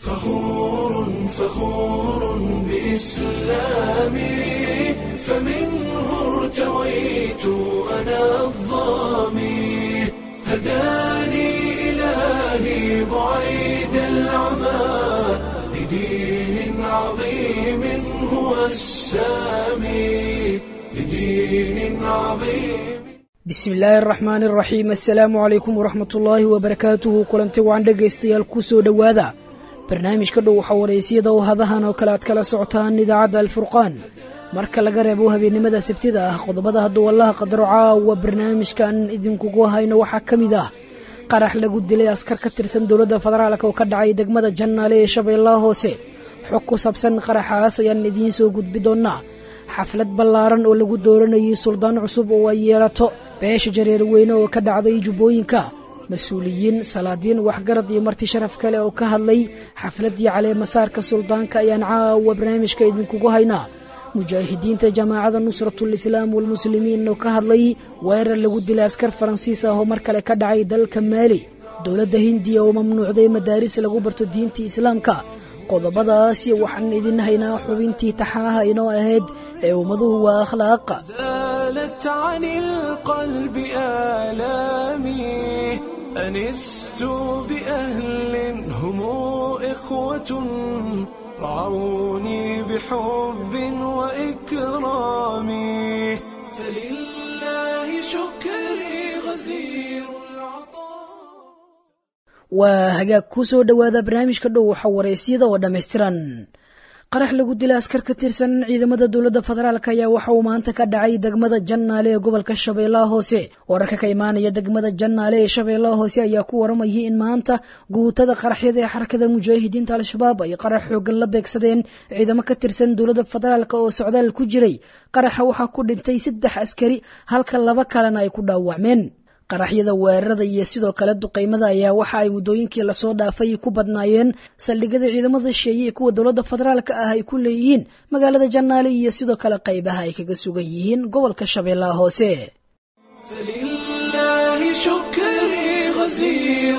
فخور فخور بإسلامي فمنه ارتويت أنا الظامي هداني إلهي بعيد العمى لدين عظيم هو السامي لدين عظيم bismi illaahi araxmaani araxiim assalaamu calaykum waraxmat ullaahi wabarakaatuhu kulanti waan dhegaystayaal ku soo dhowaada barnaamijka dhow waxaa waraysiyada oo hadahan oo kale aad kala socotaan idaacadda alfurqaan marka laga reebo habeennimada sabtida ah qodobada hadduu wallaha qadaro caawa barnaamijkan idinkugu hayno waxaa ka mid ah qarax lagu dilay askar ka tirsan dowladda federaalk oo ka dhacay degmada jannaale ee shabeellaha hoose xog ku saabsan qaraxaas ayaan idiin soo gudbi doonnaa xaflad ballaaran oo lagu dooranayay suldaan cusub oo ay yeelato beesha jareer weyne oo ka dhacday jubbooyinka mas-uuliyiin salaadiin waxgarad iyo marti sharaf kale oo ka hadlay xafladdii caleemasaarka suldaanka ayaan caawa barnaamijka idinkugu haynaa mujaahidiinta jamaacada nusratul islaam walmuslimiin oo ka hadlay weerar lagu dilay askar faransiis ah oo mar kale ka dhacay dalka maali dowladda hindiya oo mamnuucday madaaris lagu barto diinta islaamka qodobadaasi waxaan idin haynaa xubintii taxanaha inoo ahayd ee ummaduhu waa akhlaaqa زالت عن القلب آلامي أنست بأهل هم إخوة رعوني بحب وإكرام فلله شكري غزير العطاء waa hagaag ku soo dhowaada barnaamijka dhow waxa waraysyada oo dhammaystiran qarax lagu dilay askar ka tirsan ciidamada dowladda federaalk ayaa waxa uu maanta ka dhacay degmada jannaale ee gobolka shabeellaha hoose wararka ka imaanaya degmada jannaale ee shabeellaha hoose ayaa ku waramayay in maanta guutada qaraxyada ee xarakada mujaahidiinta al-shabaab ay qarax xoogan la beegsadeen ciidamo ka tirsan dowladda federaalk oo socdaal ku jiray qaraxa waxaa ku dhintay saddex askari halka laba kalena ay ku dhaawacmeen qaraxyada weerarada iyo sidoo kale duqaymada ayaa waxa ay muddooyinkii lasoo dhaafay ku badnaayeen saldhigyada ciidamada sheeye ee kuwa dowladda federaalka ah ay ku leeyihiin magaalada jannaale iyo sidoo kale qaybaha ay kaga sugan yihiin gobolka shabeellaha hoose فلله شكري غزير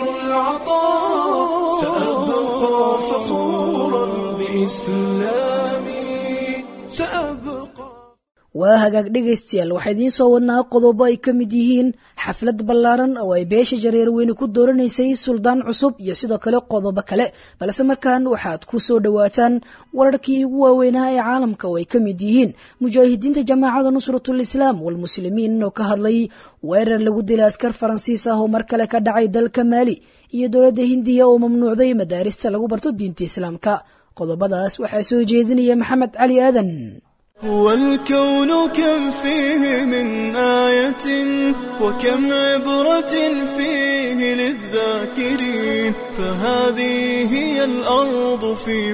العطاء سأبقى فخورا بإسلامي سأبقى waa hagaag dhegaystayaal waxaa idiin soo wadnaa qodobo ay ka mid yihiin xaflad ballaaran oo ay beesha jareer weyne ku dooranaysay suldaan cusub iyo sidoo kale qodobo kale balse markan waxaad ku soo dhowaataan wararkii ugu waaweynaa ee caalamka oo ay ka mid yihiin mujaahidiinta jamaacada nusratul islaam walmuslimiin oo ka hadlay weerar lagu dilay askar faransiis ah oo mar kale ka dhacay dalka maali iyo dowladda hindiya oo mamnuucday madaarista lagu barto diinta islaamka qodobadaas waxaa soo jeedinaya maxamed cali aadan هو الكون كم فيه من آية وكم عبرة فيه للذاكرين فهذه هي الأرض في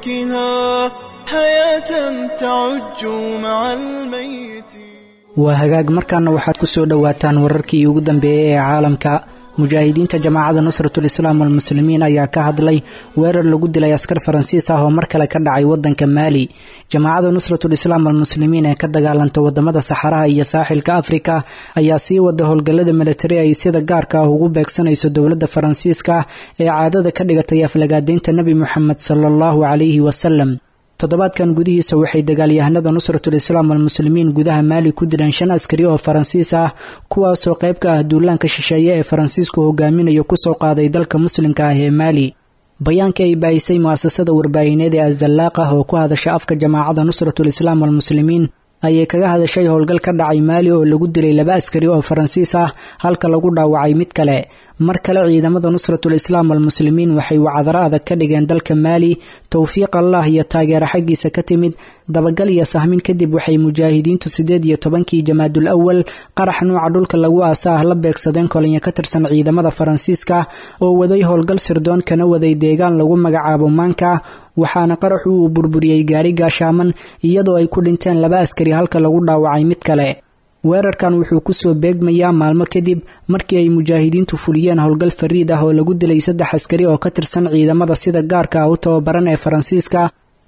فلكها حياة تعج مع الميت waa hagaag markaana waxaad ku soo dhowaataan wararkii ugu dambeeyey ee caalamka mujaahidiinta jamaacada nusratul islaam walmuslimiin ayaa ka hadlay weerar lagu dilay askar faransiis ah oo mar kale ka dhacay wadanka maali jamaacada nusratul islaam walmuslimiin ee ka dagaalanta wadamada saxaraha iyo saaxilka afrika ayaa sii wada howlgallada militari ay sida gaarka ah ugu beegsanayso dowladda faransiiska ee caadada ka dhigatay aflagaadeynta nebi moxamed sala allahu calayhi wasalam toddobaadkan gudihiisa waxay dagaalyahanada nusratul islaam walmuslimiin gudaha maali ku dileen shan askari oo faransiis ah kuwaasoo qayb ka ah duulaanka shisheeye ee faransiisku hogaaminayo kusoo qaaday dalka muslimka ah ee maali bayaanka ay baahisay mu'asasada warbaahineed ee azalaaq ah oo ku hadasha afka jamaacada nusratul islaam walmuslimiin ayay kaga hadashay howlgal ka dhacay maali oo lagu dilay laba askari oo faransiis ah halka lagu dhaawacay mid kale mar kale ciidamada nusratul islaam walmuslimiin waxay wacdaro adag ka dhigeen dalka maali towfiiq allah iyo taageero xaggiisa ka timid dabagal iyo sahmin kadib waxay mujaahidiintu siddeed iyo tobankii jamaadul awal qarax nuuca dhulka lagu aasa ah la beegsadeen kolonyo ka tirsan ciidamada faransiiska oo waday howlgal sirdoon kana waday deegaan lagu magacaabo maanka waxaana qaraxu uu burburiyey gaari gaashaaman iyadoo ay ku dhinteen laba askari halka lagu dhaawacay mid kale weerarkan wuxuu kusoo beegmayaa maalmo kadib markii ay mujaahidiintu fuliyeen howlgal fariid ah oo lagu dilay saddex askari oo ka tirsan ciidamada sida gaarka ah u tababaran ee faransiiska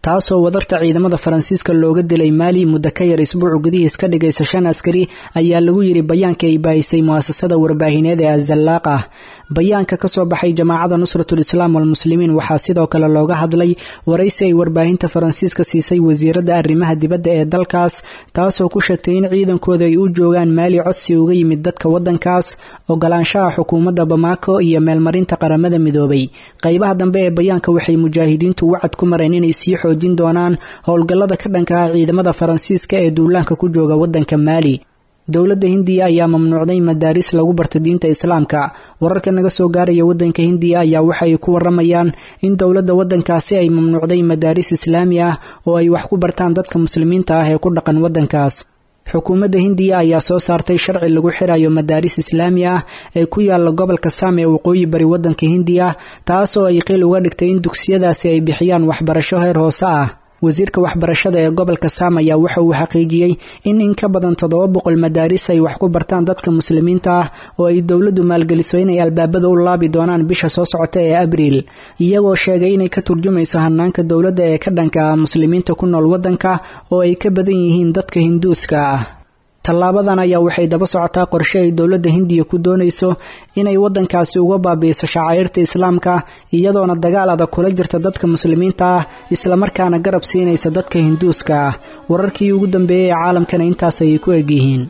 taasoo wadarta ciidamada faransiiska looga dilay maali muddo ka yar isbuucu gudihiis ka dhigaysa shan askari ayaa lagu yidhi bayaanka ay baahisay mu'asasada warbaahineed ee azalaaq ah bayaanka ka soo baxay jamaacada nusratul islaam walmuslimiin waxaa sidoo kale looga hadlay waraysi ay warbaahinta faransiiska siisay wasiiradda arrimaha dibadda ee dalkaas taasoo ku sheegtay in ciidankooda ay u joogaan maali codsi uga yimid dadka waddankaas ogolaanshaha xukuumadda bamaako iyo meelmarinta qaramada midoobay qaybaha dambe ee bayaanka waxay mujaahidiintu wacad ku mareen inay sii xoojin doonaan howlgallada ka dhanka ah ciidamada faransiiska ee duulaanka ku jooga waddanka maali dowladda hindiya ayaa mamnuucday madaaris lagu barta diinta islaamka wararka naga soo gaaraya waddanka hindiya ayaa waxa ay ku waramayaan in dowladda waddankaasi ay mamnuucday madaaris islaami ah oo ay wax ku bartaan dadka muslimiinta ah ee ku dhaqan waddankaas xukuumadda hindiya ayaa soo saartay sharci lagu xirayo madaaris islaami ah ee ku yaala gobolka saam ee waqooyi bari waddanka hindiya taasoo ay qiil uga dhigtay in dugsiyadaasi ay bixiyaan waxbarasho heer hoose ah wasiirka waxbarashada ee gobolka saam ayaa waxa uu xaqiijiyey in in ka badan toddoba boqol madaaris ay wax ku bartaan dadka muslimiinta ah oo ay dowladdu maalgeliso inay albaabada u laabi doonaan bisha soo socota ee abriil iyagoo sheegay inay ka turjumayso hanaanka dowladda ee ka dhanka ah muslimiinta ku nool waddanka oo ay ka badan yihiin dadka hinduuska ah tallaabadan ayaa waxay daba socotaa qorshe ay dowladda hindiya ku doonayso inay waddankaasi uga baabi'iso shacairta islaamka iyadoona dagaal adag kula jirta dadka muslimiinta ah islamarkaana garab siinaysa dadka hinduuska ah wararkii ugu dambeeyey ee caalamkana intaas ayay ku egyihiin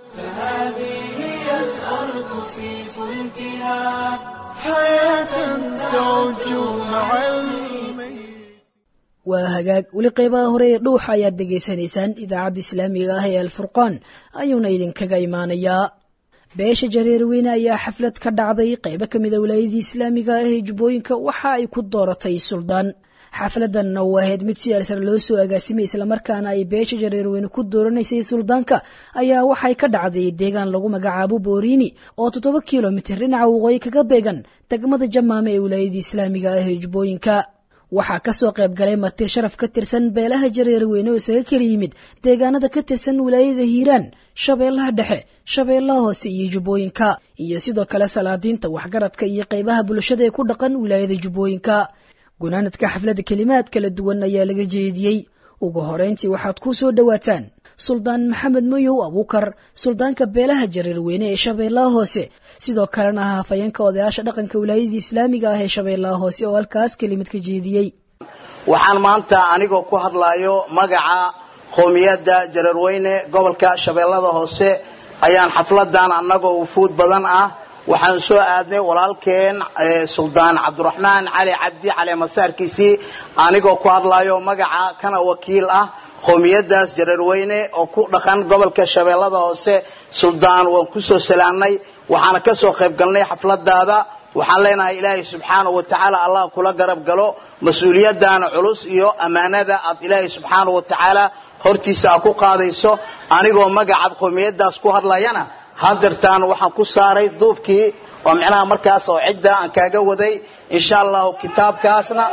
waa hagaag weli qeybaha hore ee dhuuxa ayaad degaysanaysaan idaacadda islaamiga ah ee alfurqaan ayuuna idinkaga imaanayaa beesha jareerweyne ayaa xaflad ka dhacday qeybo ka mid a wilaayadii islaamiga ah ee jubbooyinka waxa ay ku dooratay suldaan xafladanna uu ahayd mid si alsar loo soo agaasimay islamarkaana ay beesha jareerweyne ku dooranaysay suldaanka ayaa waxay ka dhacday deegaan lagu magacaabo booriini oo toddoba kilomitir dhinaca waqooyi kaga beegan degmada jamaame ee wilaayadii islaamiga ah ee jubbooyinka waxaa kasoo qayb galay marti sharaf ka tirsan beelaha jareerweyne oo isaga kala yimid deegaanada ka tirsan wilaayada hiiraan shabeellaha dhexe shabeellaha hoose iyo jubbooyinka iyo sidoo kale salaadiinta waxgaradka iyo qaybaha bulshada ee ku dhaqan wilaayada jubbooyinka gunaanadka xafladda kelimaad kala duwan ayaa laga jeediyey ugu horeyntii waxaad ku soo dhowaataan suldaan maxamed moyow abuukar suldaanka beelaha jareerweyne ee shabeellaha hoose sidoo kalena ah hafayeenka odayaasha dhaqanka wilaayadii islaamiga ah ee shabeellaha hoose oo halkaas kelimad ka jeediyey waxaan maanta anigoo ku hadlayo magaca qowmiyadda jareerweyne gobolka shabeellada hoose ayaan xafladan annagoo wufuud badan ah waxaan soo aadnay walaalkeen suldaan cabdiraxmaan cali cabdi cali masaarkiisii anigoo ku hadlayo magaca kana wakiil ah qowmiyadaas jareerweyne oo ku dhaqan gobolka shabeellada hoose suldaan waan kusoo salaamnay waxaana ka soo qayb galnay xafladaada waxaan leenahay ilaahay subxaanau wa tacaala allah kula garab galo mas-uuliyaddaana culus iyo ammaanada aad ilaahay subxaanau wa tacaala hortiisa aad ku qaadayso anigoo magaca qowmiyadaas ku hadlayana hadeertaan waxaan ku saaray duubkii oo micnaha markaas oo cidda aan kaaga waday insha allahu kitaabkaasna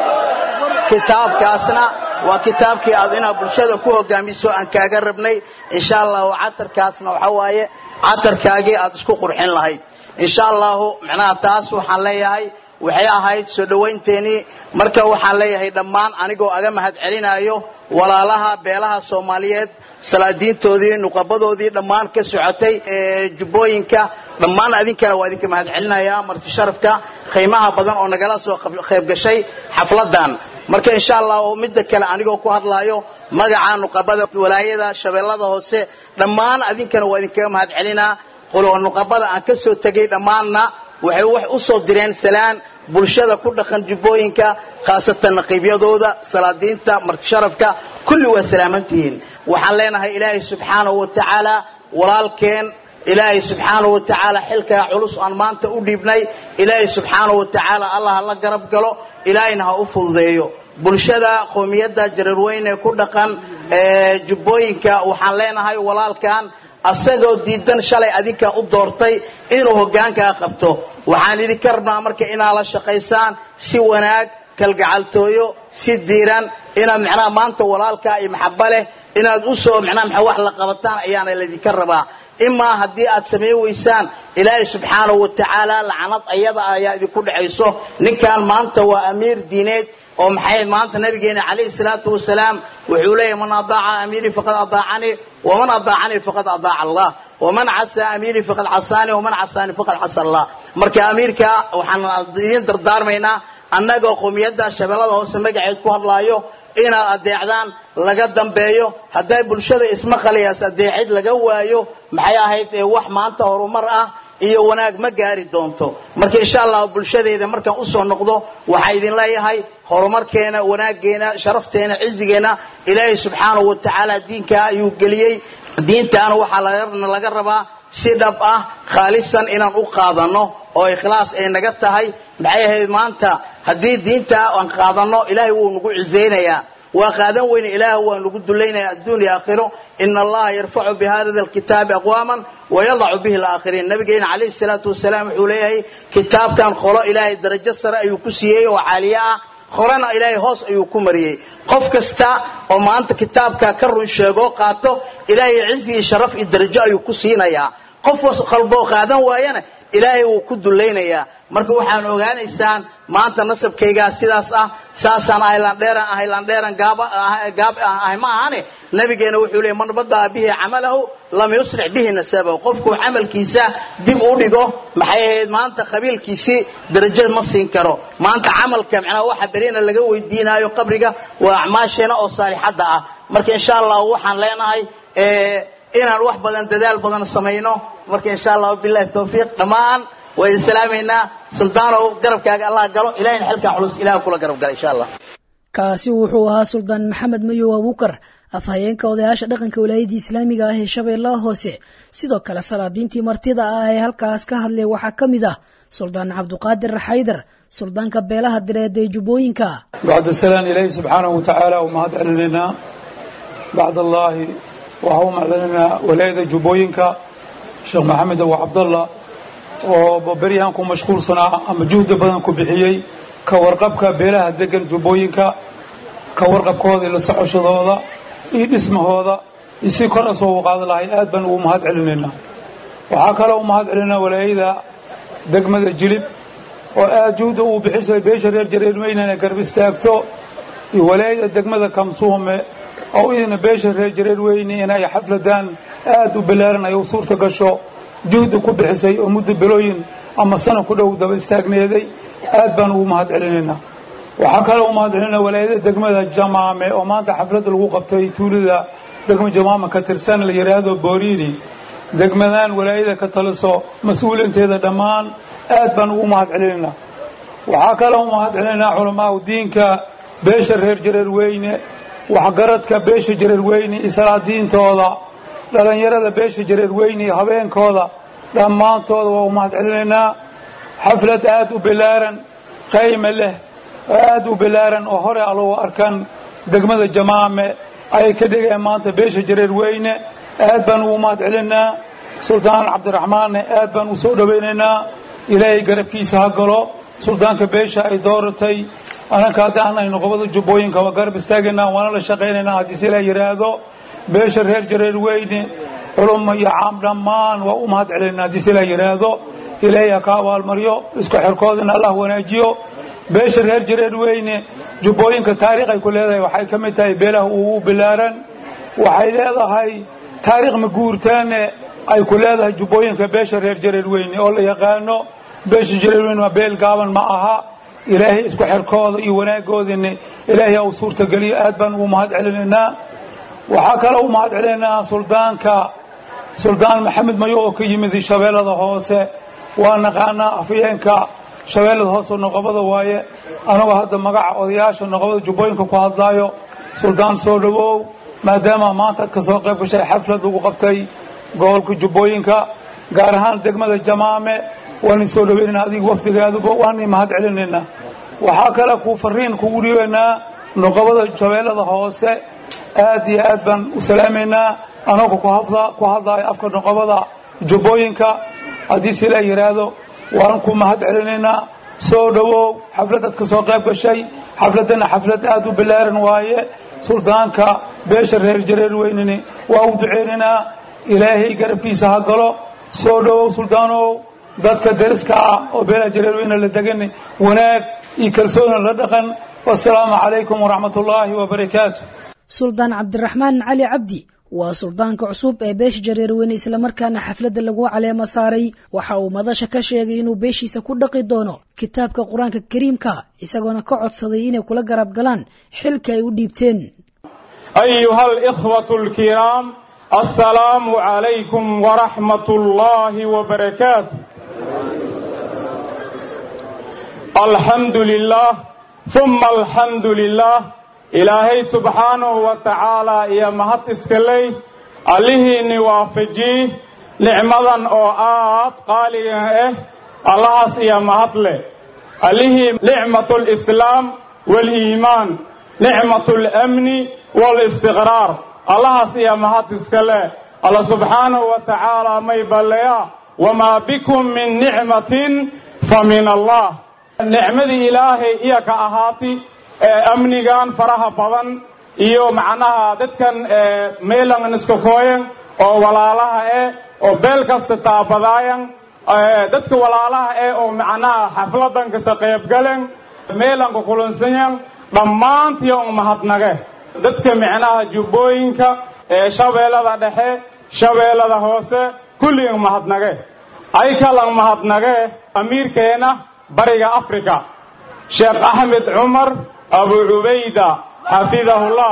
kitaabkaasna waa kitaabkii aad inaad bulshada ku hogaamiso aan kaaga rabnay insha allahu catarkaasna waxa waaye catarkaagii aad isku qurxin lahayd insha allahu micnaha taas waxaan leeyahay waxay ahayd soo dhawaynteenii marka waxaan leeyahay dhammaan anigoo aga mahad celinayo walaalaha beelaha soomaaliyeed salaadiintoodii nuqabadoodii dhammaan ka socotay ee jubbooyinka dhammaan adinkana waa idinka mahad celinaya marti sharafka qiimaha badan oo nagala soo qayb gashay xafladan marka insha allah midda kale anigoo ku hadlayo magaca nuqabada walaayada shabeellada hoose dhammaan adinkana waa idinkaga mahad celinaa nuqabada aan ka soo tegay dhammaanna waxay wax u soo direen salaan bulshada ku dhaqan jubbooyinka khaasatan naqiibyadooda salaadiinta martisharafka kulli waa salaamantihiin waxaan leenahay ilaahay subxaanahu wa tacaala walaalkeen ilaahay subxaanahu wa tacaala xilkaa culus aan maanta u dhiibnay ilaahay subxaanahu wa tacaala allah ha la garab galo ilaahayna ha u fududeeyo bulshada qowmiyadda jareerweyne ku dhaqan ee jubbooyinka waxaan leenahay walaalkan asagoo diidan shalay adinka u doortay inuu hoggaankaa qabto waxaan idinka rabnaa marka inaad la shaqaysaan si wanaag kalgacaltooyo si diiran inaad macnaha maanta walaalkaa iyo maxaba leh inaad u soo macnaha maxa wax la qabataan ayaana laydinka rabaa imaa haddii aad samayn weysaan ilaahay subxaanahu wa tacaala lacanad ayada ayaa idinku dhexayso ninkan maanta waa amiir diineed oo maxay maanta nabigeena calayhi salaatu wasalaam wuxuu leeyahy man adaaca amiirii faqad adaacanii waman adaacanii faqad adaaca allah waman casaa amiirii faqad casaanii waman casaanii faqad casa allah marka amiirka waxaan idiin dardaarmaynaa annagoo qowmiyadda shabeellada hoose magaceed ku hadlaayo inaad adeecdaan laga dambeeyo hadday bulshada ismaqalayaas adeecid laga waayo maxay ahayd ee wax maanta horumar ah iyo wanaag ma gaari doonto marka insha allah bulshadeeda markaan usoo noqdo waxaa idin leeyahay horumarkeena wanaageena sharafteena cizigeena ilaahay subxaanahu wa tacaala diinkaa ayuu geliyey diintaana waxaa laga rabaa si dhab ah khaalisan inaan u qaadano oo ikhlaas ay naga tahay maxay ahayd maanta haddii diinta aan qaadano ilaahay wuu nagu cizaynayaa waa qaadan weyne ilaah waa nagu dulaynaya adduun iyo aakhiro ina allaha yarfacu bihada alkitaabi aqwaaman wayadacu bihi alaakhiriin nabigeena calayhi salaatu wasalaam wuxuu leeyahay kitaabkan qolo ilaahay darajo sare ayuu ku siiyey oo caaliye ah horena ilaahay hoos ayuu ku mariyey qof kasta oo maanta kitaabka ka run sheegoo qaato ilaahay cizi iyo sharaf iyo darajo ayuu ku siinayaa qof qalboo qaadan waayana ilaahay wuu ku dulaynayaa marka waxaan ogaanaysaan maanta nasabkaygaa sidaas ah saasaan ahaylandheeran ahaylandheeran gaab ahay ma ahane nabigeena wuxuu leey man badaa bihi camalahu lam yuslix bihi nasabahu qofkuu camalkiisa dib u dhigo maxay ahayd maanta qabiilkiisii darajo ma siin karo maanta camalka macnaha waxa berina laga weydiinaayo qabriga waa acmaasheena oo saalixadda ah marka insha allah waxaan leenahay inaan wax badan dadaal badan samayno marka insha allah bilahi tawfiiq dhammaan waa idin salaamaynaa suldaanow garabkaaga allah galo ilahayna xilkaa culus ilaah kula garab gala insha allah kaasi wuxuu ahaa suldaan maxamed mayow abuukar afhayeenka odayaasha dhaqanka walaayadda islaamiga ah ee shabeellaha hoose sidoo kale salaadiintii martida ah ee halkaas ka hadlay waxaa ka mid ah suldaan cabduqaadir xaydar suldaanka beelaha direed ee jubbooyinka bacd salaan ilaahi subxaanahu watacaala u mahad celinaynaa bacd allaahi waxaa u mahadcelinaynaa walaayada jubbooyinka sheekh maxamed abu cabdalla oo beryahan ku mashquulsanaa ama juhdi badan ku bixiyey ka warqabka beelaha degan jubbooyinka ka warqabkooda iyo la socoshadooda iyo dhismahooda iyo si kor asoo u qaada lahay aad baan ugu mahad celinaynaa waxaa kaloo u mahad celinaynaa walaayada degmada jilib oo aad juhda uu bixisay beesha reer jareerweyne inay garb istaagto iyo walaayada degmada kamsuume oo idina beesha reer jareerweyne inay xafladaan aad u ballaaran ay u suurta gasho juhdi ku bixisay oo muddo bilooyin ama sana ku dhow daba istaagneeday aad baan ugu mahad celinaynaa waxaa kaloo u mahad celinaa walaayada degmada jamaame oo maanta xafladda lagu qabtay tuulada degma jamaame ka tirsan la yidhaahdo booriini degmadan walaayada ka taliso mas-uuliinteeda dhammaan aad baan ugu mahad celinaynaa waxaa kaloo u mahad celinaynaa culamaau diinka beesha reer jareerweyne waxgaradka beesha jareerweyne iyo salaadiintooda dhallinyarada beesha jareerweyne iyo habeenkooda dhammaantooda waa u mahad celinaynaa xaflad aad u bilaaran qayme leh oo aad u bilaaran oo hore alou arkan degmada jamaame ayay ka dhigeen maanta beesha jareerweyne aad baan ugu mahad celinaa suldaan cabdiraxmaanne aad baan u soo dhowaynaynaa ilaahay garabkiisa ha galo suldaanka beesha ay dooratay ananka haddaan aynu qobada jubbooyinka waa garab istaagaynaa waana la shaqaynaynaa haddii si la yidhaahdo beesha reer jareerweyne culummo iyo caam dhammaan waa u mahad celinaynaa haddii si la yidhaahdo ilaahay ha ka abaalmaryo isku xerkoodina allah wanaajiyo beesha reer jareerweyne jubbooyinka taariikh ay ku leedahay waxay ka mid tahay beelaha ugu bilaaran waxay leedahay taariikh maguurtaane ay ku leedahay jubbooyinka beesha reer jareerweyne oo la yaqaano beesha jareerweyne waa beel gaaban ma aha ilaahay isku xerkooda iyo wanaaggoodina ilaahay u suurtageliyo aad baan ugu mahad celinaynaa waxaa kaloo u mahad celinaynaa suldaanka suldaan maxamed mayo oo ka yimid shabeellada hoose waa naqaanaa afyeenka shabeellada hoose noqobada waaye anagoo hadda magaca odayaasha noqobada jubbooyinka ku hadlaayo suldaan soo dhowow maadaama maanta ad ka soo qayb gashay xaflad lagu qabtay gobolka jubbooyinka gaar ahaan degmada jamaame waani soo dhaweynayna adiga wafdigaaduba waani mahad celinaynaa waxaa kale kuu fariin kugu dhiibaynaa noqobada shabeellada hoose aad iyo aad baan u salaamaynaa anagoo ku hadlaayo afka noqobada jubbooyinka haddii si la yidhaahdo waan ku mahad celinaynaa soo dhowow xafladaad ka soo qayb gashay xafladdana xaflad aad u ballaaran waaye suldaanka beesha reer jareerweyneni waa u duceynaynaa ilaahay garabkiisa ha galo soo dhowow suldaanow dadka deriska ah oo beelaha jareerweyne la degan wanaag iyo kalsooni la dhaqan wasalaamu calaykum waraxmat ullaahi wabarakaatu suldaan cabdiraxmaan cali cabdi waa suldaanka cusub ee beesha jareerweyne islamarkaana xafladda lagu caleemo saaray waxa uu madasha ka sheegay inuu beeshiisa ku dhaqi doono kitaabka qur-aanka kariimka isagoona ka codsaday inay kula garab galaan xilka ay u dhiibteen ayuha alikhwatu alkiraam assalaamu calaykum waraxmat ullaahi wabarakaatu alxamdu lilah uma alxamdu lilah ilaahay subxaanahu wa tacaala iyo mahad iskaley allihiinni waafajii nicmadan oo aad qaaliga ah allahaas iyo mahad leh allihii nicmatu lislaam waaliimaan nicmatu lamni waalistiqraar allahaas iyo mahad iska leh alla subxaanahu wa tacaala may balleya wamaa bikum min nicmatin fa min allah nicmadii ilaahay iyo ka ahaati amnigan faraha badan iyo macnaha dadkan meelan iska kooyan oo walaalaha eh oo beel kasta taabadaayan dadka walaalaha eh oo macnaha xafladan kasta qaybgalen meelanka kulansanyan dhammaantiyo un mahadnage dadka micnaha jubbooyinka shabeellada dhexe shabeellada hoose kulligan mahadnage ay kalan mahadnage amiirkeena bariga africa sheekh axmed cumar abu cubayda xafidahullah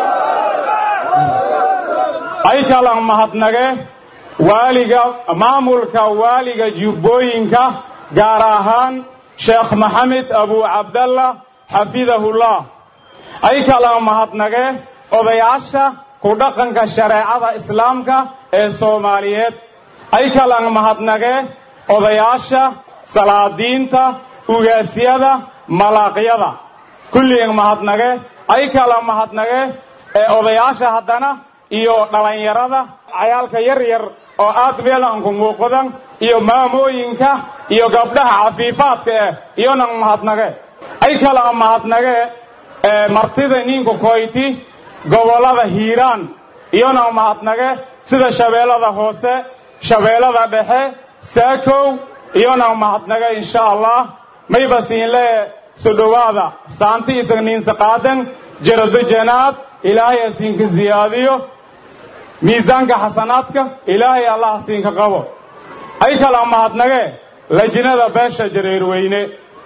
ay kalan mahadnage waaliga maamulka waaliga jubbooyinka gaar ahaan sheekh maxamed abu cabdallah xafidahullah ay kalan mahadnage odayaasha ku dhaqanka shareecada islaamka ee soomaaliyeed ay kalan mahadnage odayaasha salaadiinta ugaasyada malaaqyada kulligan mahadnage ay kala mahadnage ee odayaasha haddana iyo dhallinyarada cayaalka yar yar oo aad meelanku muuqdan iyo maamooyinka iyo gabdhaha cafiifaadka eh iyonan mahadnage ay kala mahadnage martida ninka koyti gobollada hiiraan iyonan mahadnage sida shabeellada hoose shabeellada dhexe saakow iyonan mahadnage insha allah mayba siinlee so dhowaada saanti isagniinsa qaadan jarado janaad ilaahay asiinka ziyaadiyo miisaanka xasanaadka ilaahay allah asiinka qabo ay kala mahadnage lajinada beesha jareerweyne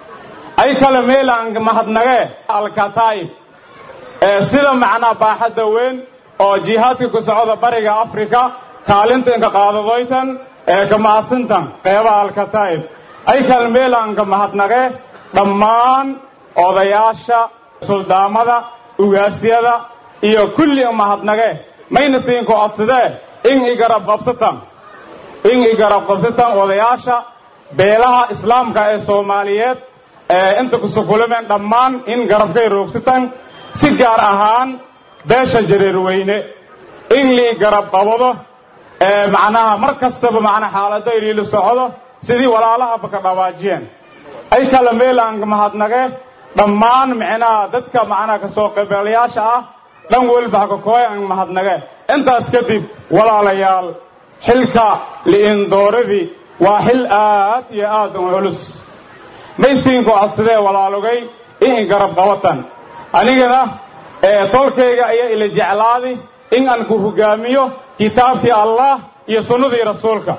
ay kale meelaan mahadnage alkataa'ib ee sida macnaa baaxadda weyn oo jihaadka ku socda bariga afrika kaalintanka qaadadoytan ee ka mahadsantan qeybaha alkataa'ib ay kale meelaanka mahadnage dhammaan odayaasha suldaamada ugaasyada iyo kulli mahadnage mayna siinka codsadee in i garab qabsatan in i garab qabsatan odayaasha beelaha islaamka ee soomaaliyeed ee inta kusukulameen dhammaan in garabkay roogsatan si gaar ahaan beesha jareerweyne in lii garab qabado ee macnaha mar kastaba macnaa xaalado iliila socdo sidii walaalahaba ka dhawaajiyeen ay kala meelaan mahadnage dhammaan micnaha dadka macnaha kasoo qaybgalayaasha ah dhan welba hakakooyan mahadnage intaas kadib walaalayaal xilka li'indooradii waa xil aad iyo aad u culus maysiinku codsadee walaalogay in i garab qabatan anigana tolkayga ayaa ila jeclaadi in aan ku hogaamiyo kitaabkii allah iyo sunnadii rasuulka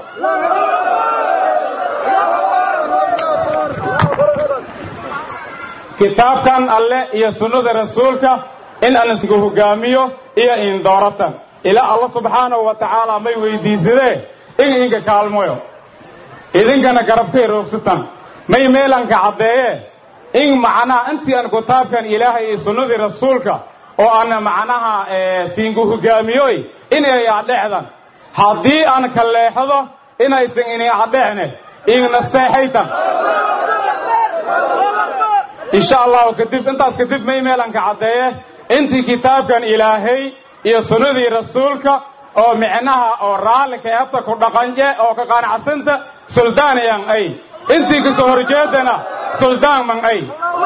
kitaabkan alle iyo sunnada rasuulka in aan isku hogaamiyo iyo indooratan ilaa alla subxaanahu wa tacaala may weydiisadee in idinka kaalmoyo idinkana garabkay roogsatan may meelanka caddeeye in macnaha intii aan kitaabkan ilaahay iyo sunnadii rasuulka oo aan macnaha siinku hogaamiyoy inay adhecdan haddii aan ka leexdo inaysan inay adhecne ignasteexaytan insha allahu kadib intaas kadib may meelanka caddeeye intii kitaabkan ilaahay iyo sunnadii rasuulka oo micnaha oo raalli keebta ku dhaqanje oo ka qanacsanta suldaanayan ay intii kasoo horjeedana suldaanman ay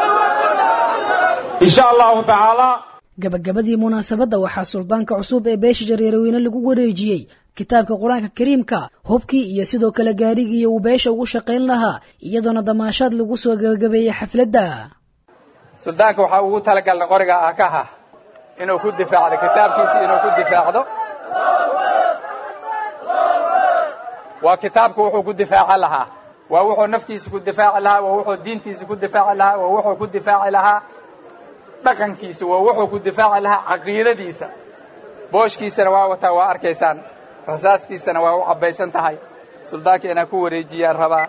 insha allahu tacaala gabagabadii munaasabadda waxaa suldaanka cusub ee beesha jareerweyne lagu wareejiyey kitaabka qur-aanka kariimka hubkii iyo sidoo kale gaadhigii uu beesha ugu shaqayn lahaa iyadoona damaashaad lagu soo gabagabeeyey xafladda suldaanka waxaa ugu talagalnay qoriga aakaha inuu ku difaacdo kitaabkiisa inuu ku difaacdo waa kitaabku wuxuu ku difaaci lahaa waa wuxuu naftiisa ku difaaci lahaa waa wuxuu diintiisa ku difaaci lahaa waa wuxuu ku difaaci lahaa dhaqankiisa waa wuxuu ku difaaci lahaa caqiidadiisa booshkiisana waa wataa waa arkaysaan rasaastiisana waa u cabbaysan tahay suldaanka inaan ku wareejiyaan rabaa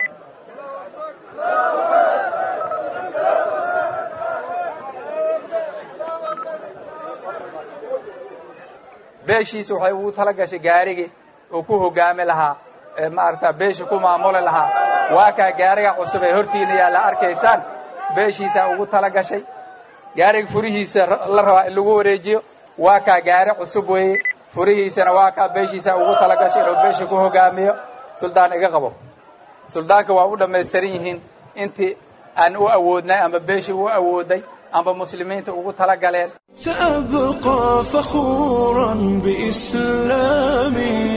beeshiisa waxay ugu tala gashay gaarigii uu ku hogaami lahaa ee maaragta beesha ku maamuli lahaa waa kaa gaariga cusub ee hortiina yaa la arkaysaan beeshiisaa ugu tala gashay gaariga furihiisa la rabaa in lagu wareejiyo waa kaa gaari cusub weeye furihiisana waa kaa beeshiisaa ugu tala gashay inuu beesha ku hogaamiyo suldaan iga qabo suldaanka waa u dhammaystiran yihiin intii aan u awoodnay ama beeshii u awooday amba muslimiinta ugu tala galeen سأبقى فخورا بإسلامي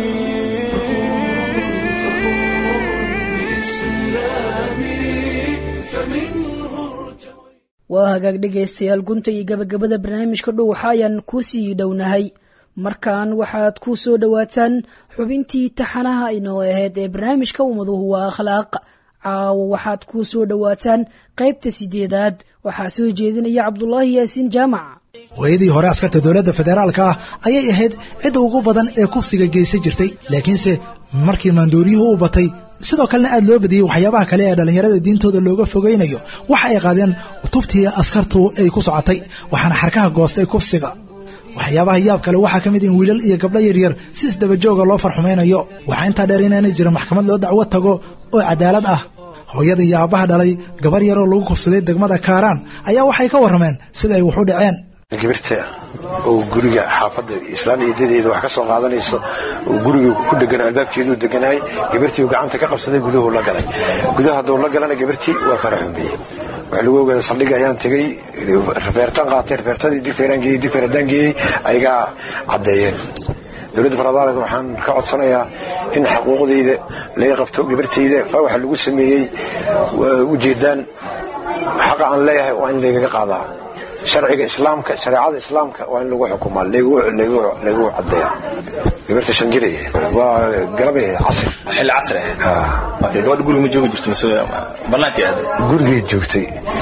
waa hagaag dhegaystayaal gunta iyo gabagabada barnaamijka dhow waxa ayaan ku sii dhownahay markan waxaad ku soo dhowaataan xubintii taxanaha inoo ahayd ee barnaamijka ummaduhu waa akhlaaq caawo waxaad ku soo dhowaataan qaybta sideedaad waxaa soo jeedinaya cabdulaahi yaasiin jaamac hooyadii hore askarta dowladda federaalka ah ayay ahayd cidda ugu badan ee kufsiga geysan jirtay laakiinse markii maandooriyuhu u batay sidoo kalena aad loo badiyey waxyaabaha kale ee dhallinyarada diintooda looga fogaynayo waxa ay qaadeen tubtii askartu ay ku socotay waxaana xarkaha goostay kufsiga waxyaabaha yaab kale waxaa ka mid in wiilal iyo gabdho yaryar si isdabajooga loo farxumaynayo waxaa intaa dheer inaanay jirin maxkamad loo dacwo tago oo cadaalad ah hooyada iyo aabbaha dhalay gabar yaroo lagu kufsaday degmada kaaraan ayaa waxay ka warrameen sida ay wax u dhaceen gabirta oo guriga xaafadda islaan eedadeeda wax ka soo qaadanayso oo guriga ku dhegan albaabkeeduu deganaay gabartii uu gacanta ka qabsaday guduhu la galay gudaha hadduu la galana gabartii waa faraxumeeyey waxaa lagu ogaada saldhiga ayaan tegey rafeertan qaatay rafeertadii digfeeraan geeyey digfeeradaan geeyey ayagaa caddeeyeen dowladda faradaalan waxaan ka codsanayaa in xaquuqdayda laga qabto gabartayda fa waxa lagu sameeyey ujeedaan xaqa aan leeyahay waa in laygaga qaadaa sharciga islaamka shareecada islaamka waa in lagu xukumaa lagu cadeeya gabarta shan jir waa galabay casir xilli casri ah gabadha guriga ma joogi jirto mise banaanka aad gurigay joogtay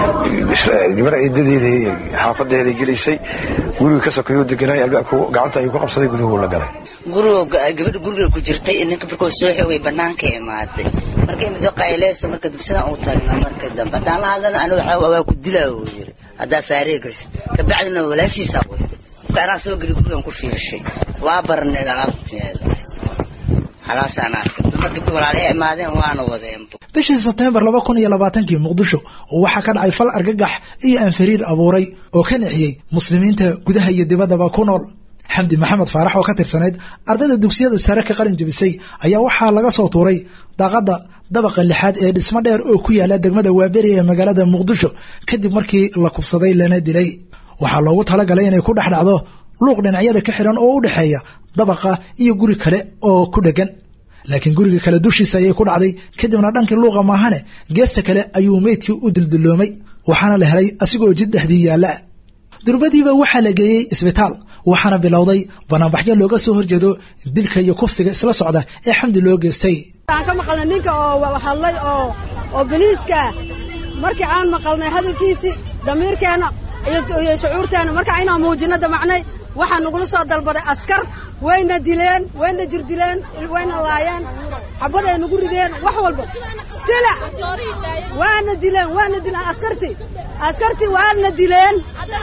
gabar eedadeeda xaafadeeda gelaysay guriga ka sokeeyuu deganaay albaabku gacanta ayuu ku qabsaday guduhu la galay gabadha guriga ku jirtay ninka markuu soo xogay banaanka imaaday markay mid qayleyso marka dubsadan u taagna marka dambe haddaan la hadlana anigu waa ku dilaa uu yiri haddaa faaree gashid kabacdina walaashiisaa wada marka anaa soo geli gurigan ku fiirshay waa barneed alaabteeda halaasaan arkay markii walaalay imaadeen waana wadeen bishii sebteembar laba kun iyo labaatankii muqdisho oo waxaa ka dhacay fal argagax iyo anfariir abuuray oo ka nixiyey muslimiinta gudaha iyo dibaddaba ku nool xamdi maxamed faarax oo ka tirsanayd ardayda dugsiyada sare ka qalin jebisay ayaa waxaa laga soo tuuray daaqadda dabaqa lixaad ee dhismo dheer oo ku yaala degmada waaberi ee magaalada muqdisho kadib markii la kubsaday lana dilay waxaa loogu talagalay inay ku dhex dhacdo luuq dhinacyada ka xiran oo u dhexeeya dabaqa iyo guri kale oo ku dhegan laakiin guriga kale dushiisa ayay ku dhacday kadibna dhankii luuqa maahane geesta kale ayuu meydkii u dildilloomay waxaana la helay asigoo jid dhexdii yaalla durbadiiba waxaa la geeyey isbitaal waxaana bilowday banaanbaxyo looga soo horjeedo dilka iyo kufsiga isla socda ee xamdi loo geystay aan ka maqalnay ninka oo hadlay oo oo boliiska markii aan maqalnay hadalkiisii damiirkeenna iyo shucuurteenna marka inaan muujino damacnay waxaa nagula soo dalbaday askar wayna dileen wayna jirdileen wayna laayeen xabad ay nagu rideen wax walba silac waana dileen waana dileen askartii askartii waana dileen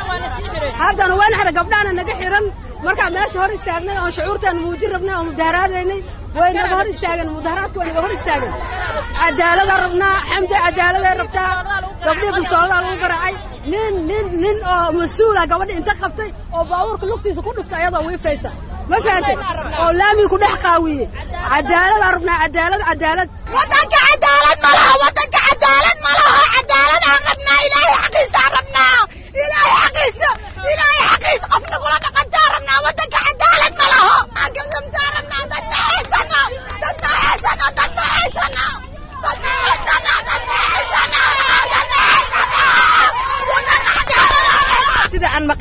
haddana waana xiran gabdhahana naga xiran markaa meesha hor istaagnay oon shucuurtaana muujin rabnay oo mudaharaadaynay way naga hor istaageen mudaharaadka way naga hor istaageen cadaalada rabnaa xamdi cadaaladay rabtaa gabdhihii bistooladaa lagu garaacay nin nin nin oo mas-uula gabadhi inta qabtay oo baabuurka lugtiisa ku dhiftay ayadoo wiifaysa ma fahantay oo laamii ku dhex qaawiye cadaaladaa rabnaa cadaalad cadaalad wadanka cadaalad ma laha wadanka cadaalad ma laha cadaalad aan rabnaa ilaahay xaqiisa aan rabnaa ilaahay xaqiisa ilaahay xaqiisa qof nagula dhaqantaa rabnaa wadanka cadaalad ma laho agamsamtaa rabnaa dad ma haysano dad ma haysano dad ma haysano dad ma haysano dad ma haysano dad ma haysano wadanka cadaalad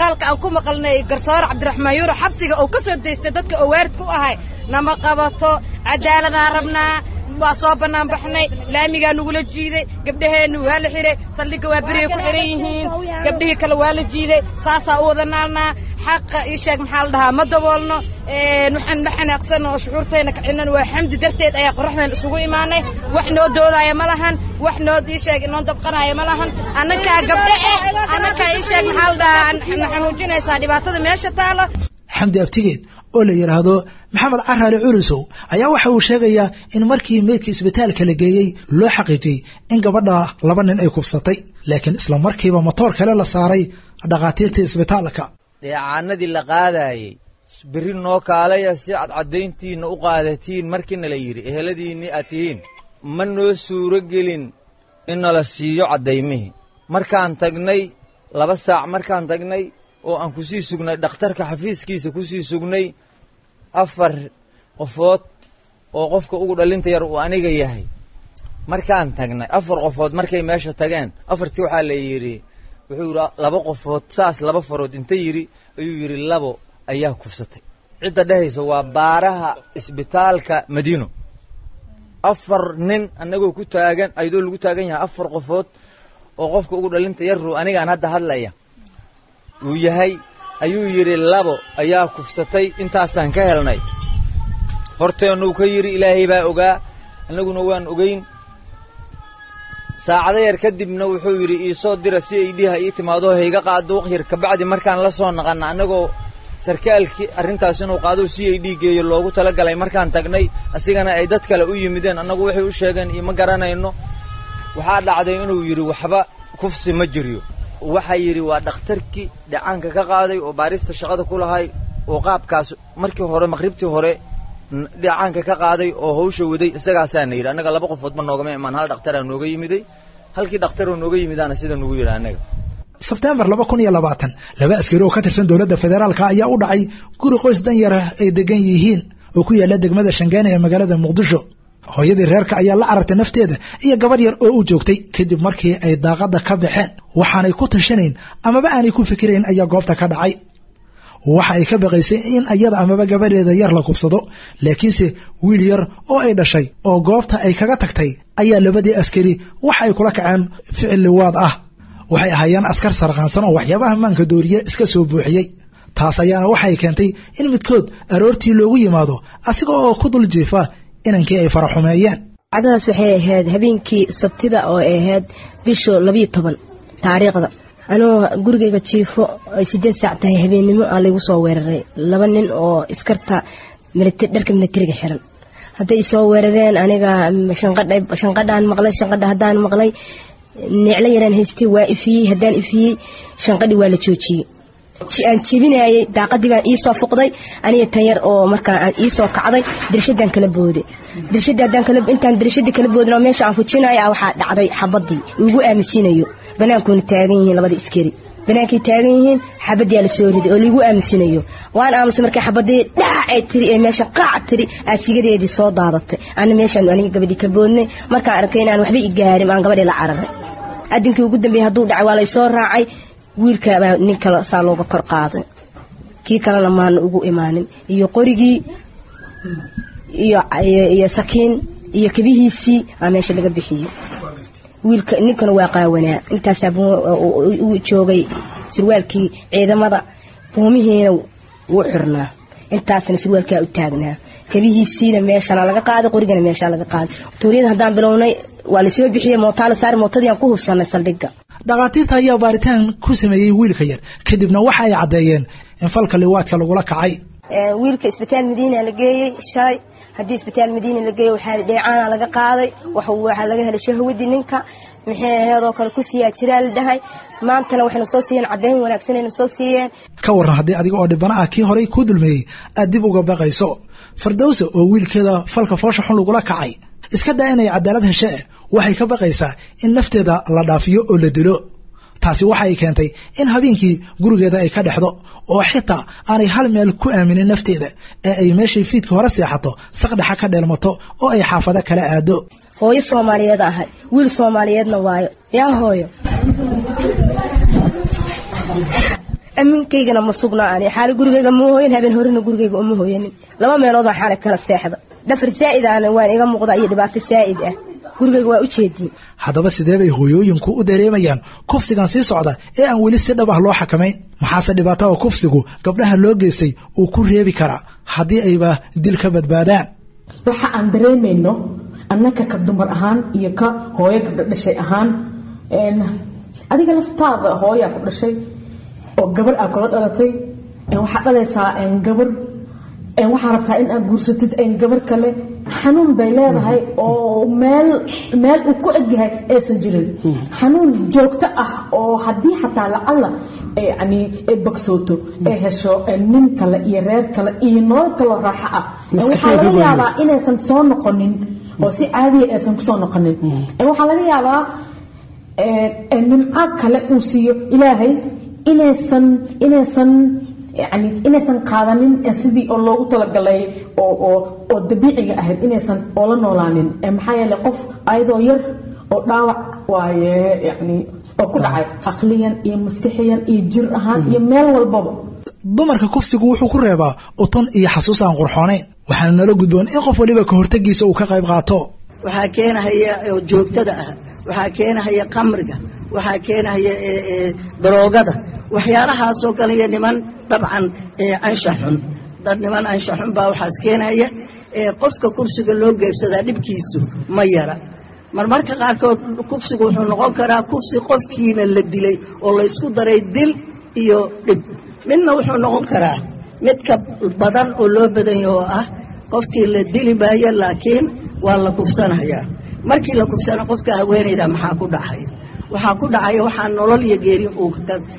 isbitaalka aan ku maqalnay garsoore cabdiraxmaan yuuro xabsiga uu ka soo daystay dadka oo waaridka u ahay nama qabato cadaaladaan rabnaa waa soo bannaan baxnay laamigaa nugula jiiday gabdhaheennu waa la xihay saldhigga waa berigay ku xihan yihiin gabdhihii kale waa la jiiday saasaa u wada naalnaa xaqa ii sheeg maxaa la dhahaa ma daboolno waxaan la xanaaqsan oo shucuurtayna kacinan waa xamdi darteed ayaa qorraxdan isugu imaanay wax noo doodaaya ma lahan wax noo ii sheeg inoo dabqanaaya ma lahan annakaa gabdhe eh annakaa ii sheeg maxaa la dhahaa na xanuujinaysaa dhibaatada meesha taalo xamdi abtigeed oo la yidhaahdo maxamed caraale culusow ayaa waxa uu sheegayaa in markii meydka isbitaalka la geeyey loo xaqiijiyey in gabadha laba nin ay kubsatay laakiin isla markiiba matoor kale la saaray dhakhaatiirtii isbitaalka dheecaanadii la qaadayey berri noo kaalaya si cadcadayntiinna u qaadatiin markiina la yidhi eheladiinnii aad tihiin ma noo suuro gelin in nala siiyo caddaymihii markaan tagnay laba saac markaan tagnay oo aan ku sii sugnay dhakhtarka xafiiskiisa ku sii sugnay afar qofood oo qofka ugu dhalinta yar uu aniga yahay markaan tagnay afar qofood markay meesha tageen afartii waxaa la yidhi wuxuu yidhi laba qofood saas laba farood inta yidhi ayuu yidhi labo ayaa kufsatay cidda dhehaysa waa baaraha isbitaalka madiino afar nin annagoo ku taagan ayadoo lagu taagan yahay afar qofood oo qofka ugu dhalinta yarru anigaan hadda hadlaya uu yahay ayuu yidhi labo ayaa kufsatay intaasaan ka helnay horteennuu ka yidhi ilaahay baa ogaa annaguna waan ogeyn saacado yar kadibna wuxuu yidhi iisoo dira si ay dhiha ii timaado hayga qaado waqyar kabacdi markaan la soo naqanna annagoo sarkaalkii arrintaas inuu qaado si ay dhiigeeyo loogu talagalay markaan tagnay asigana ay dad kale u yimideen annagu waxay u sheegeen ioma garanayno waxaa dhacday inuu yidhi waxba kufsi ma jiryo waxaa yidhi waa dhakhtarkii dhacaanka ka qaaday oo baarista shaqada ku lahay oo qaabkaas markii hore maqhribtii hore dhacaanka ka qaaday oo hawsha waday isagaasaana yidhi annaga laba qofoodba noogama imaan hal dhakhtaraa nooga yimiday halkii dhakhtaroo nooga yimidaana sida nugu yidhi annaga sebtembar laba kun iyo labaatan laba askari oo ka tirsan dowladda federaalka ayaa u dhacay guri qoys danyara ay degan yihiin oo ku yaalla degmada shangaani ee magaalada muqdisho hooyadii reerka ayaa la carartay nafteeda iyo gabadh yar oo u joogtay kadib markii ay daaqadda ka baxeen waxaanay ku tashanayn amaba aanay ku fikirayn ayaa goobta ka dhacay waxa ay ka baqaysay in iyada amaba gabadheeda yar la kubsado laakiinse wiil yar oo ay dhashay oo goobta ay kaga tagtay ayaa labadii askari waxa ay kula kaceen ficil liwaad ah waxay ahaayeen askar sarqaansan oo waxyaabaha maanka dooriye iska soo buuxiyey taas ayaana waxay keentay in midkood aroortii loogu yimaado asiga oo ku dul jiifa inankii ay faraxumeeyeen cadadas waxay ahayd habeenkii sabtida oo ay ahayd bisha labiyo toban taariikhda anoo gurigayga jiifo ay sideed saac tahay habeennimo aa laygu soo weeraray laba nin oo iskarta dharka militariga xiran hadday isoo weerareen aniga shanqadhaan maqlay shanqadha haddaan maqlay neeclo yaraan haystay waa ifiyey haddaan ifiyey shanqadhii waa la joojiyey aan jebinayay daaqadii baan iisoo fuqday aniga tan yar oo markaa aan iisoo kacday dirshadaan kala booday dirshadii haddaan kala intaan dirshadii kala boodin oo meesha aan fujinayo waxaa dhacday xabadii ugu aamusinayo banaankuuna taagan yihiin labada iskari banaankay taagan yihiin xabadiyaa la soo riday oo laigu aamusinayo waan aamusay markay xabadii dhaacay tiri ee meesha qaac tiri aasigadeedii soo daadatay ana meeshaan aniga gabadhii ka boodnay markaan arkay inaan waxba i gaarin aan gabadhii la cararay adinkii ugu dambeeyey hadduu dhacay waa laysoo raacay wiilkabaa nin kale saa looga kor qaaday kii kalena maana ugu imaanin iyo qorigii iyo sakiin iyo kabihiisii aa meesha laga bixiyey wiilka ninkana waa qaawanaa intaasaa u joogay surwaalkii ciidamada buumihiina wuu xirnaa intaasna surwaalkaa u taagnaa kabihiisiina meeshana laga qaaday qorigana meeshaa laga qaaday tuuriyada haddaan bilownay waa lasoo bixiyey mootaa la saari mootadii aan ku hubsanay saldhigga dhakhaatiirta ayaa baaritaan ku sameeyey wiilka yar kadibna waxa ay caddeeyeen in falka liwaadka lagula kacay wiilka isbitaal madiina la geeyey shalay haddii isbitaal madiina la geeyey waxaa dheecaana laga qaaday waxaa laga helay shahwadii ninka maxay aheedoo kale ku siiyaa jiraa la dhahay maantana waxayna soo siiyeen caddayn wanaagsanayna soo siiyeen ka warran haddii adiga oo dhibana ah kii horay kuu dulmeeyey aad dib uga baqayso fardowsa oo wiilkeeda falka foosha xun lagula kacay iska daa inay cadaalad heshee waxay ka baqaysaa in nafteeda la dhaafiyo oo la dilo taasi waxay keentay in habeenkii gurigeeda ay ka dhexdo oo xitaa aanay hal meel ku aaminin nafteeda ee ay meeshay fiidka hore seexato saqdhexa ka dheelmato oo ay xaafado kala aado hooyo soomaaliyeed ahay wiil soomaaliyeedna waayo yaa hooyo aminkaygana ma sugna ani xaali gurigayga ma hooyan habeen horena gurigayga uma hooyanin laba meelood baan xaali kala seexda dhafar saa'id ahna waan iga muuqda iyo dhibaato saa'id ah gurigayga waa u jeediin haddaba sidee bay hooyooyinku u dareemayaan kufsigan sii socda ee aan weli si dhab ah loo xakamayn maxaase dhibaatada kufsigu gabdhaha loo geystay uu ku reebi karaa haddii ayba dil ka badbaadaan waxa aan dareemayno annaka ka dumar ahaan iyo ka hooyo gabdho dhashay ahaan adiga laftaada hooyaa ku dhashay oo gabar aa kula dhalatay waxaa dhalaysaa gabar waxaa rabtaa in aad guursatid gabar kale xanuun bay leedahay oo meel meel uu ku egyahay aysan jirin xanuun joogto ah oo haddii xataa lacalla yani ay bagsooto ay hesho nin kale iyo reer kale iyo nolol kaloo raaxo ah waxaa laga yaabaa inaysan soo noqonin oo si caadiya aysan kusoo noqonin waxaa laga yaabaa nimco kale uu siiyo ilaahay inaysan inaysan yani inaysan qaadanin sidii oo loogu talagalay oo dabiiciga ahayd inaysan oola noolaanin maxaa yeele qof ayadoo yar oo dhaawac waaye yani oo ku dhacay aqliyan iyo maskixiyan iyo jir ahaan iyo meel walbaba dumarka kufsigu wuxuu ku reebaa utun iyo xasuus aan qurxoonayn waxaana nala gudboon in qof waliba ka hortagiisa uu ka qayb qaato waxaa keenahaya oo joogtada ah waxaa keenahaya qamriga waxaa keenahaya daroogada waxyaalahaasoo kale iyo niman dabcan anshax xun dad niman anshax xun baa waxaas keenaya qofka kursiga loo geebsadaa dhibkiisu ma yara marmarka qaarkood kufsigu wuxuu noqon karaa kufsi qofkiina la dilay oo laysku daray dil iyo dhib midna wuxuu noqon karaa midka badan oo loo badanya oo ah qofkii la dili maayo laakiin waa la kufsanayaa markii la kufsana qofka haweenayda maxaa ku dhacaya waxaa ku dhacaya waxaa nolol iyo geerin uu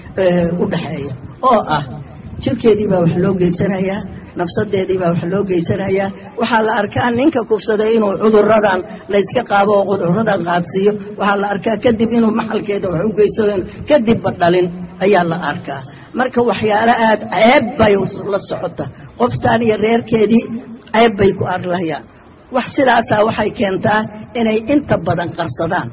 u dhaxeeya oo ah jirkeedii baa wax loo geysanayaa nafsadeedii baa wax loo geysanayaa waxaa la arkaa ninka kufsaday inuu cuduradan layska qaabo oo cuduradan qaadsiiyo waxaa la arkaa kadib inuu maxalkeeda wax u geysado kadibba dhalin ayaa la arkaa marka waxyaalo aad ceeb bay la socota qoftan iyo reerkeedii ceeb bay ku arlayaan wax sidaasaa waxay keentaa inay inta badan qarsadaan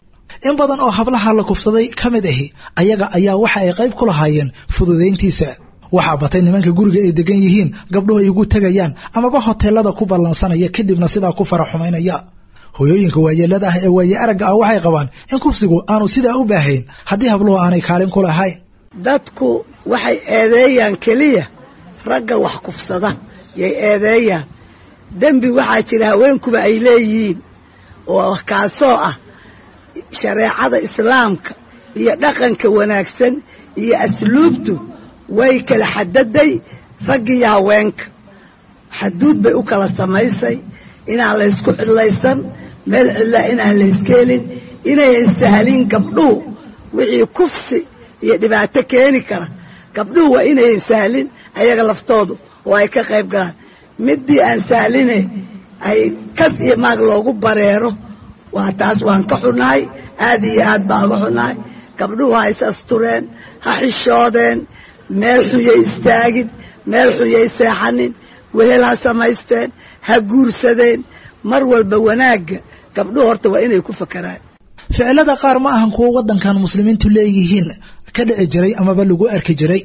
in badan oo hablaha la kufsaday ka mid ahi ayaga ayaa waxa ay qayb ku lahaayeen fududayntiisa waxaa batay nimanka guriga ay degan yihiin gabdhuhu ay ugu tegayaan amaba hoteelada ku ballansanaya kadibna sidaa ku fara xumaynaya hooyooyinka waayeelada ah ee waaye aragga ah waxay qabaan in kufsigu aanu sidaa u baahayn haddii habluhu aanay kaalin ku lahayn dadku waxay eedeeyaan keliya ragga wax kufsada yay eedeeyaan dembi waxaa jira haweenkuba ay leeyihiin oo kaasoo ah shareecada islaamka iyo dhaqanka wanaagsan iyo asluubtu way kala xadaday raggiiyo haweenka xaduud bay u kala samaysay inaan laysku cidlaysan meel cidlaa inaan layska helin inayan sahlin gabdhuhu wixii kufsi iyo dhibaato keeni kara gabdhuhu waa inayan sahlin ayaga laftoodu oo ay ka qayb galaan midii aan sahline ay kas iyo maag loogu bareero waa taas waan ka xunahay aad iyo aad baan uga xunahay gabdhuhu ha is astureen ha xishoodeen meel xuyay istaagin meel xuyay seexanin wehel ha samaysteen ha guursadeen mar walba wanaagga gabdhuhu horta waa inay ku fakaraan ficilada qaar ma ahan kuwo waddankan muslimiintu leeyihiin ka dhici jiray amaba lagu arki jiray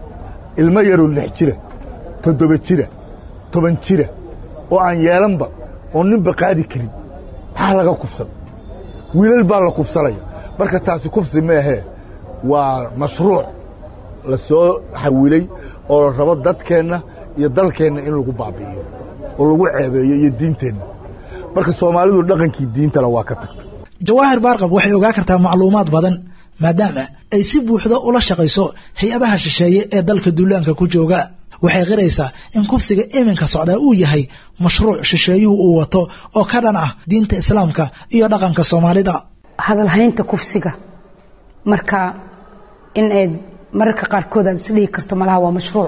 ilmo yaroo lix jira toddoba jira toban jira oo aan yeelanba oo ninba qaadi karin maxaa laga kufsan wiilal baa la kufsanaya marka taasi kufsi maahee waa mashruuc la soo xawilay oo la rabo dadkeenna iyo dalkeenna in lagu baabi'iyo oo lagu ceebeeyo iyo diinteenna marka soomaalidu dhaqankii diintana waa ka tagtay jawaahir baarqab waxay ogaa kartaa macluumaad badan maadaama ay si buuxda ula shaqayso hay-adaha shisheeye ee dalka duulaanka ku jooga waxay qiraysaa in kufsiga iminka socdaa uu yahay mashruuc shisheeyuhu uu wato oo ka dhan ah diinta islaamka iyo dhaqanka soomaalida hadalhaynta kufsiga marka in ay mararka qaarkood aad isdhihi karto malaha waa mashruuc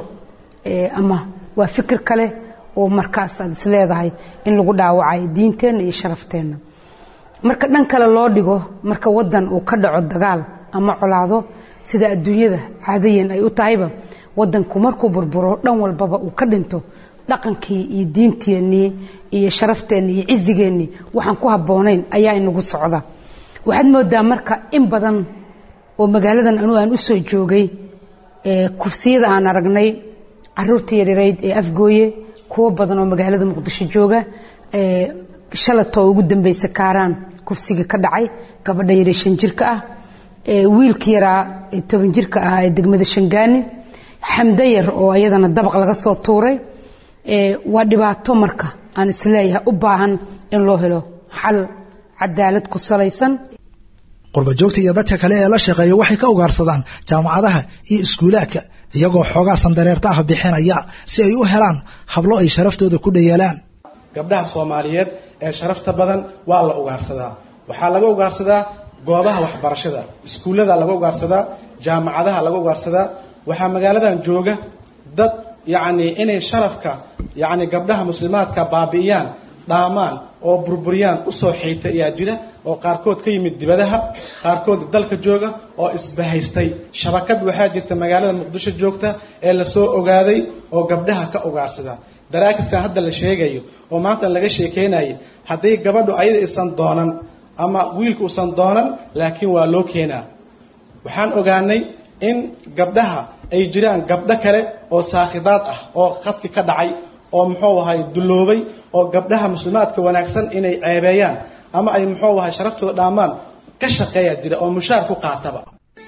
ama waa fikir kale oo markaas aad isleedahay in lagu dhaawacay diinteenna iyo sharafteenna marka dhan kale loo dhigo marka wadan uu ka dhaco dagaal ama colaado sida adduunyada caadayan ay u tahayba wadanku markuu burburo dhan walbaba uu ka dhinto dhaqankii iyo diinteennii iyo sharafteenni iyo cizigeennii waxaan ku habboonayn ayaa inagu socda waxaad moodaa marka in badan oo magaaladan anuu aan u soo joogay kufsiyada aan aragnay caruurta yaryarayd ee afgooye kuwo badan oo magaalada muqdisho jooga shalatoo ugu dambeysa kaaraan kufsiga ka dhacay gabadha yare shan jirka ah wiilka yaraa toban jirka ah ee degmada shangaani xamdo yar oo ayadana dabaq laga soo tuuray waa dhibaato marka aan isleeyahay u baahan in loo helo xal cadaalad ku salaysan qurbajoogta iyo dadka kale ee la shaqeeya waxay ka ugaarsadaan jaamacadaha iyo iskuulaadka iyagoo xoogaa sandareerta ah bixinaya si ay u helaan hablo ay sharaftooda ku dhayeelaan gabdhaha soomaaliyeed ee sharafta badan waa la ugaarsadaa waxaa laga ugaarsadaa goobaha waxbarashada iskuullada laga ugaarsadaa jaamacadaha laga ugaarsadaa waxaa magaaladan jooga dad yacni inay sharafka yacni gabdhaha muslimaadka baabi'iyaan dhaamaan oo burburiyaan usoo xiita ayaa jira oo qaarkood ka yimid dibadaha qaarkood dalka jooga oo isbahaystay shabakad waxaa jirta magaalada muqdisho joogta ee lasoo ogaaday oo gabdhaha ka ugaarsada daraakiskan hadda la sheegayo oo maanta laga sheekeynayay haddii gabadhu ayada isan doonan ama wiilka usan doonan laakiin waa loo keenaa waxaan ogaanay in gabdhaha ay jiraan gabdho kale oo saakhidaad ah oo khadki ka dhacay oo muxuu ahay dulloobay oo gabdhaha muslimaadka wanaagsan inay ceebeeyaan ama ay muxuu ahay sharaftooda dhaamaan ka shaqeeya jira oo mushaar ku qaataba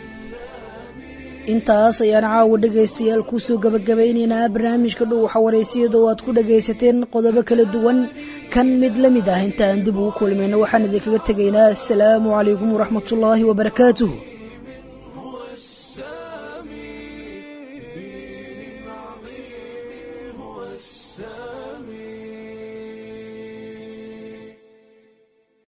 intaas ayaan caawa dhegaystayaal kusoo gabagabaynaynaa barnaamijka dhow waxawareysiyada oo aad ku dhagaysateen qodobo kala duwan kan mid la mid ah inta aan dib ugu kulmayno waxaan idinkaga tegaynaa asalaamu calaykum waraxmatullaahi wabarakaatuh